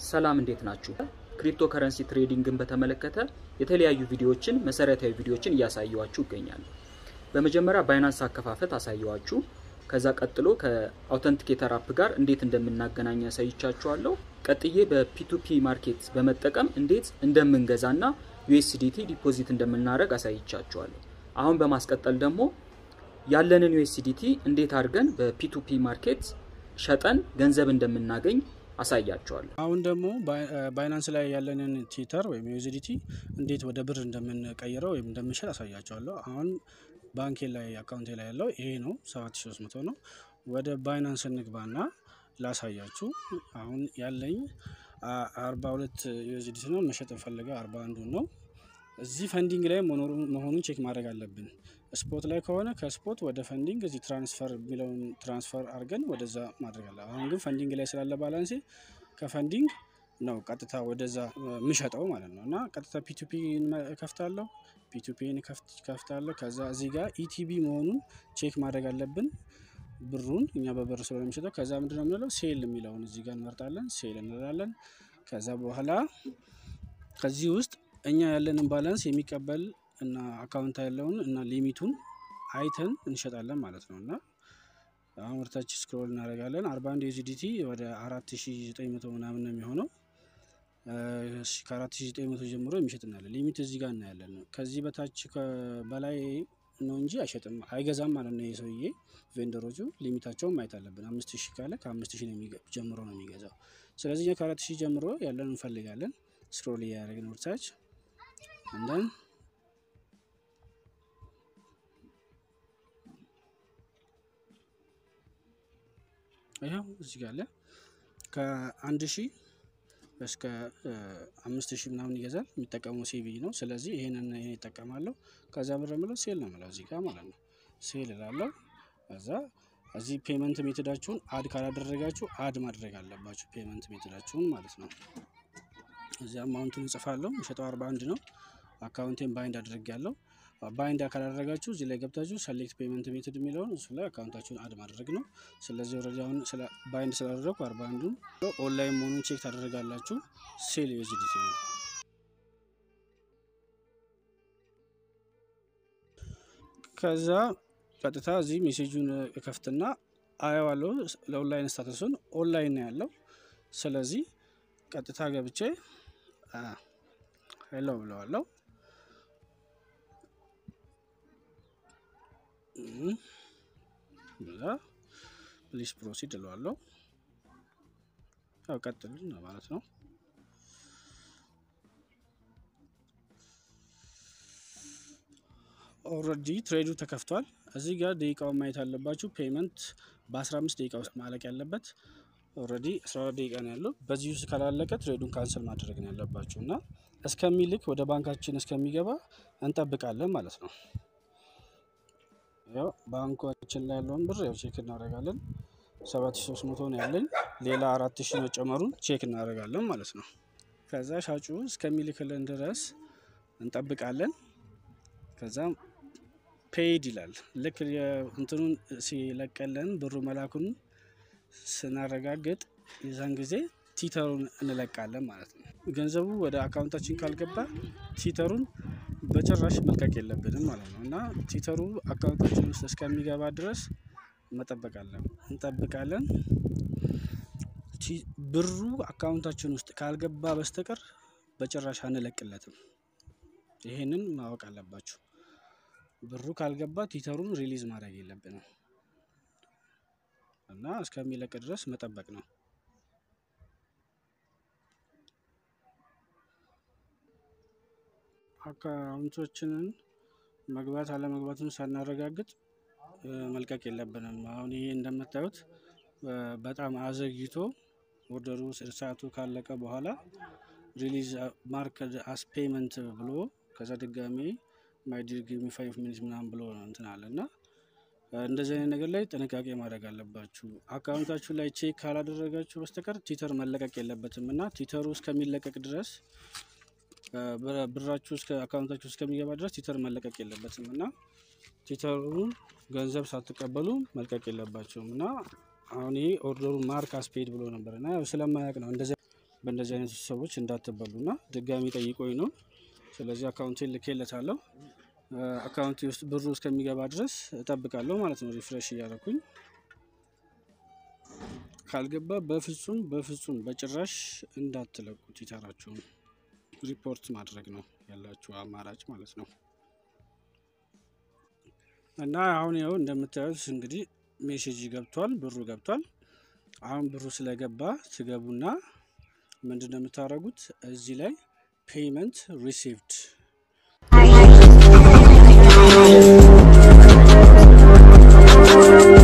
ሰላም እንዴት ናችሁ? ክሪፕቶ ከረንሲ ትሬዲንግን በተመለከተ የተለያዩ ቪዲዮዎችን መሰረታዊ ቪዲዮዎችን እያሳየዋችሁ ይገኛሉ። በመጀመሪያ ባይናንስ አከፋፈት አሳየዋችሁ። ከዛ ቀጥሎ ከአውተንቲኬተር አፕ ጋር እንዴት እንደምናገናኝ ያሳይቻችኋለሁ። ቀጥዬ በፒቱፒ ማርኬት በመጠቀም እንዴት እንደምንገዛና ዩኤስዲቲ ዲፖዚት እንደምናደርግ አሳይቻችኋለሁ። አሁን በማስቀጠል ደግሞ ያለንን ዩኤስዲቲ እንዴት አድርገን በፒቱፒ ማርኬት ሸጠን ገንዘብ እንደምናገኝ አሳያቸዋለሁ። አሁን ደግሞ ባይናንስ ላይ ያለንን ቲተር ወይም ዩኤስዲቲ እንዴት ወደ ብር እንደምንቀይረው ወይም እንደምንሸጥ አሳያቸዋለሁ። አሁን ባንኬ ላይ አካውንቴ ላይ ያለው ይሄ ነው፣ 7300 ነው። ወደ ባይናንስ እንግባና ላሳያችሁ። አሁን ያለኝ 42 ዩኤስዲቲ ነው። መሸጥ እንፈልገው 41 ነው። እዚህ ፈንዲንግ ላይ መሆኑን ቼክ ማድረግ አለብን። ስፖት ላይ ከሆነ ከስፖት ወደ ፈንዲንግ እዚህ ትራንስፈር የሚለውን ትራንስፈር አድርገን ወደዛ ማድረግ አለ። አሁን ግን ፈንዲንግ ላይ ስላለ ባላንሴ ከፈንዲንግ ነው ቀጥታ ወደዛ የምሸጠው ማለት ነው። እና ቀጥታ ፒቱፒ ከፍታለሁ፣ ፒቱፒን ከፍታለሁ። ከዛ እዚህ ጋር ኢቲቢ መሆኑን ቼክ ማድረግ አለብን። ብሩን እኛ በብር ስለሆነ የሚሸጠው። ከዛ ምንድን ነው የምንለው ሴል የሚለውን እዚህ ጋር እንመርጣለን። ሴል እንላለን። ከዛ በኋላ ከዚህ ውስጥ እኛ ያለንን ባላንስ የሚቀበል እና አካውንት ያለውን እና ሊሚቱን አይተን እንሸጣለን ማለት ነው። እና አሁን ወደታች ስክሮል እናደርጋለን። 41 ዩኤስዲቲ ወደ 4900 ምናምን ነው የሚሆነው። ከ4900 ጀምሮ የሚሸጥናለን። ሊሚት እዚህ ጋር እናያለን። ከዚህ በታች በላይ ነው እንጂ አይሸጥም፣ አይገዛም ማለት ነው። የሰውዬ ቬንደሮቹ ሊሚታቸውን ማየት አለብን። 5000 ካለ ከ5000 ጀምሮ ነው የሚገዛው። ስለዚህ እኛ ከ4000 ጀምሮ ያለን እንፈልጋለን። ስክሮል እያደረግን ወደታች እንደን ይኸው እዚህ ጋር አለ ከአንድ ሺህ እስከ አምስት ሺህ ምናምን ይገዛል። የሚጠቀመው ሴቪ ነው። ስለዚህ ይሄንን ይሄን ይጠቀማለሁ። ከዛ ብር የምለው ሴል ነው የምለው እዚህ ጋር ማለት ነው። ሴል እላለሁ። ከዛ እዚህ ፔመንት ሜትዳችሁን አድ ካላደረጋችሁ አድ ማድረግ አለባችሁ ፔመንት ሜትዳችሁን ማለት ነው። እዚህ አማውንቱን እጽፋለሁ። የሸጠው አርባ አንድ ነው። አካውንቴን ባይንድ አድርጌያለሁ። ባይንድ ካላደረጋችሁ እዚህ ላይ ገብታችሁ ሰሌክት ፔመንት ሜትድ የሚለውን እሱ ላይ አካውንታችሁን አድ ማድረግ ነው። ስለዚህ ወረዲ አሁን ባይንድ ስላደረግኩ አርባ አንዱን ኦንላይን መሆኑን ቼክ ታደረጋላችሁ። ሴል ዩኤስዲቲ ነው። ከዛ ቀጥታ እዚህ ሜሴጁን ከፍትና አየዋለሁ። ለኦንላይን ስታተሱን ኦንላይን ነው ያለው። ስለዚህ ቀጥታ ገብቼ ሄሎ ብለዋለሁ። ብላ ፕሊስ ፕሮሲድ እለዋለሁ። ያው ቀጥል ማለት ነው። ኦልሬዲ ትሬዱ ተከፍቷል። እዚህ ጋር ደቂቃውን ማየት አለባችሁ። ፔመንት በ15 ደቂቃ ውስጥ ማለቅ ያለበት ኦልሬዲ 12 ደቂቃ ነው ያለው። በዚህ ውስጥ ካላለቀ ትሬዱን ካንስል ማድረግ ነው ያለባችሁ እና እስከሚልክ ወደ ባንካችን እስከሚገባ እንጠብቃለን ማለት ነው። ያው ባንካችን ላይ ያለውን ብር ያው ቼክ እናደርጋለን። 7300 ነው ያለኝ። ሌላ 4000 መጨመሩን ቼክ እናደርጋለን ማለት ነው። ከዛ ሻጩ እስከሚልክልን ድረስ እንጠብቃለን። ከዛ ፔይድ ይላል። ልክ እንትኑን ሲለቀለን ብሩ መላኩን ስናረጋግጥ የዛን ጊዜ ቲተሩን እንለቃለን ማለት ነው። ገንዘቡ ወደ አካውንታችን ካልገባ ቲተሩን በጭራሽ መልቀቅ የለብንም ማለት ነው እና ቲተሩ አካውንታችን ውስጥ እስከሚገባ ድረስ መጠበቃለን እንጠብቃለን። ብሩ አካውንታችን ውስጥ ካልገባ በስተቀር በጭራሽ አንለቅለትም። ይሄንን ማወቅ አለባችሁ። ብሩ ካልገባ ቲተሩን ሪሊዝ ማድረግ የለብንም እና እስከሚለቅ ድረስ መጠበቅ ነው። አካውንቶችንን መግባት አለመግባቱን ሳናረጋግጥ መልቀቅ የለብንም። አሁን ይሄ እንደምታዩት በጣም አዘግይቶ ኦርደሩ ሰዓቱ ካለቀ በኋላ ሪሊዝ ማርክ አስ ፔመንት ብሎ ከዛ ድጋሜ ማይድርግ ፋይቭ ሚኒት ምናምን ብሎ እንትን አለ እና እንደዚህ አይነት ነገር ላይ ጥንቃቄ ማድረግ አለባችሁ። አካውንታችሁ ላይ ቼክ ካላደረጋችሁ በስተቀር ቲተር መለቀቅ የለበትም እና ቲተሩ እስከሚለቀቅ ድረስ ብራችሁ እስከ አካውንታችሁ እስከሚገባ ድረስ ቲተር መለቀቅ የለበትም እና ቲተሩ ገንዘብ ሳትቀበሉ መልቀቅ የለባቸውም እና አሁን ይሄ ኦርደሩ ማርክ አስፔድ ብሎ ነበር እና ያው ስለማያውቅ ነው እንደዚህ በእንደዚህ አይነት ሰዎች እንዳትበሉና ድጋሚ ጠይቆኝ ነው። ስለዚህ አካውንቴን ልኬለታለሁ። አካውንቴ ውስጥ ብሩ እስከሚገባ ድረስ እጠብቃለሁ ማለት ነው። ሪፍሬሽ እያደረኩኝ ካልገባ በፍጹም በፍጹም በጭራሽ እንዳትለቁ ትዊተራችሁን ሪፖርት ማድረግ ነው ያላችሁ አማራጭ ማለት ነው። እና አሁን ይኸው እንደምታዩት እንግዲህ ሜሴጅ ገብቷል፣ ብሩ ገብቷል። አሁን ብሩ ስለገባ ትገቡና ምንድን ነው የምታደርጉት እዚህ ላይ ፔይመንት ሪሲቭድ Thank you.